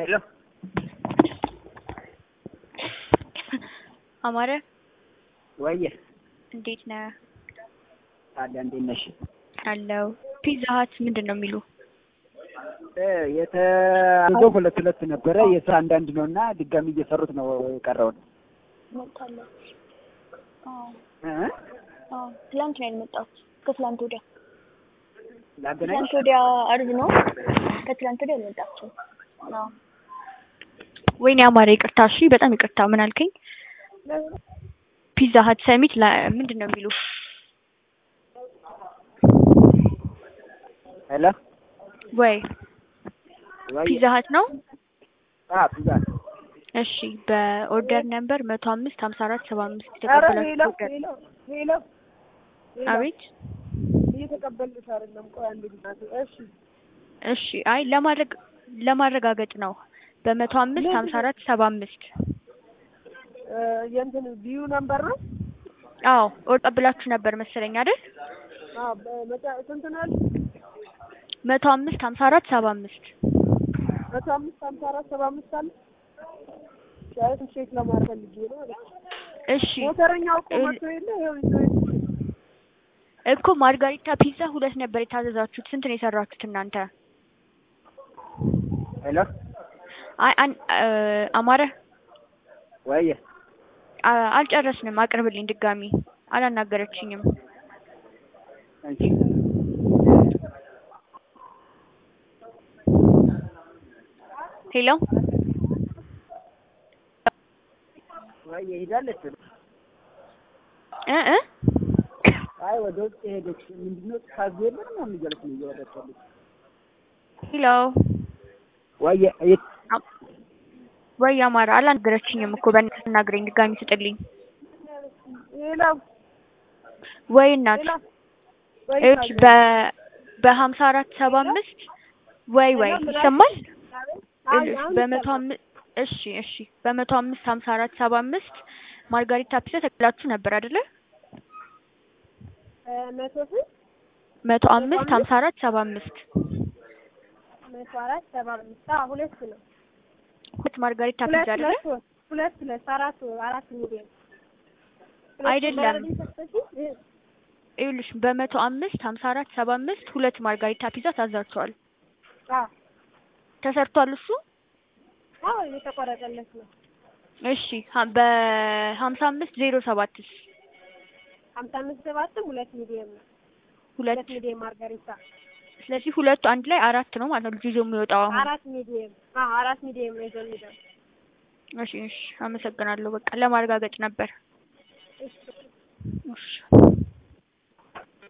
ሄሎ አማረ ወየ እንዴት ነህ? ታዲያ እንዴት ነሽ? አለው ፒዛ ሀት ምንድን ነው የሚሉ እ የተያዘው ሁለት ሁለት ነበረ የስራ አንዳንድ ነው እና ድጋሚ እየሰሩት ነው የቀረውን መጣለች። አዎ እ አዎ ትላንት ነው የመጣሁት። ከትላንት ወዲያ ላገናኝ ትላንት ወዲያ አርብ ነው። ከትላንት ወዲያ የመጣችው። አዎ ወይኔ አማረ ይቅርታ። እሺ በጣም ይቅርታ። ምን አልከኝ? ፒዛ ሀት ሰሚት ላ- ምንድን ነው የሚሉ ሄሎ ወይ ወየ ፒዛ ሀት ነው? አ ፒዛ እሺ በኦርደር ነምበር መቶ አምስት ሀምሳ አራት ሰባ አምስት ኧረ ሄሎ የተቀበላችሁ ኦርደር ሄሎ ሄሎ ሄሎ አቤት እየተቀበልኩት አይደለም። ቆይ አንድ ጊዜ እሺ እሺ አይ ለማድረግ ለማረጋገጥ ነው በመቶ አምስት ሀምሳ አራት ሰባ አምስት እ የእንትን ቢዩ ነምበር ነው። አዎ ኦርደር ብላችሁ ነበር መሰለኝ አይደል? አዎ በመጫ ስንት ነው ያልኩት? መቶ አምስት ሀምሳ አራት ሰባ አምስት መቶ አምስት ሀምሳ አራት ሰባ አምስት አለ። ሻይት ቼክ ለማድረግ ፈልጌ ነው አለች። እሺ ሞተረኛው እኮ እል- መጥቶ የለ ይኸው ይዞ ሄደ። እኮ ማርጋሪታ ፒዛ ሁለት ነበር የታዘዛችሁት። ስንት ነው የሰራችሁት እናንተ? ሄሎ አይ አን እ አማረ ወየ አ- አልጨረስንም። አቅርብልኝ ድጋሚ አላናገረችኝም። አንቺ ሄሎ ወየ ሄዳለች። እ እ አይ ወደ ውጭ ሄደች። ምንድነው ታዝ የለም ነው የሚገልጽ ነው እየወጣች ያለች። ሄሎ ወየ የት አ- ወይ አማረ አላናገረችኝም እኮ በእናትህ አናግረኝ ድጋሚ ስጥልኝ። ሄሎ ወይ እናት ሄሎ ወይ እች በ በሀምሳ አራት ሰባ አምስት ወይ ወይ ይሰማል አሁን እሺ አሁን በመቶ አምስት እሺ እሺ በመቶ አምስት ሀምሳ አራት ሰባ አምስት ማርጋሪታ ፒዛ ተቀብላችሁ ነበር አይደለ? እ መቶ ስንት መቶ አምስት ሀምሳ አራት ሰባ አምስት መቶ አራት ሰባ አምስት አዎ ሁለት ነው። ሁለት ማርጋሪታ ሁለት ፒዛ አይደለ? ሁለት ወር ሁለት ሁለት አራት ወር አራት ሚሊዮን አይደለም። ሁለት ሰጠሽኝ? እ ይኸውልሽ በመቶ አምስት ሀምሳ አራት ሰባ አምስት ሁለት ማርጋሪታ ፒዛ ታዛችኋል። አዎ ተሰርቷል እሱ? አዎ እየተቆረጠለት ነው። እሺ ሀ- በሀምሳ አምስት ዜሮ ሰባትስ ሀምሳ አምስት ሰባትም ሁለት ሚሊዮን ነው። ሁለት ሁለት ሚሊዮን ማርጋሪታ ስለዚህ ሁለቱ አንድ ላይ አራት ነው ማለት ነው ልጁ ይዞ የሚወጣው አሁን። አራት ሚሊዮን አዎ አራት ሚሊዮን ነው ይዞ የሚሄደው። እሺ እሺ አመሰግናለሁ። በቃ ለማረጋገጥ ነበር። እሺ እሺ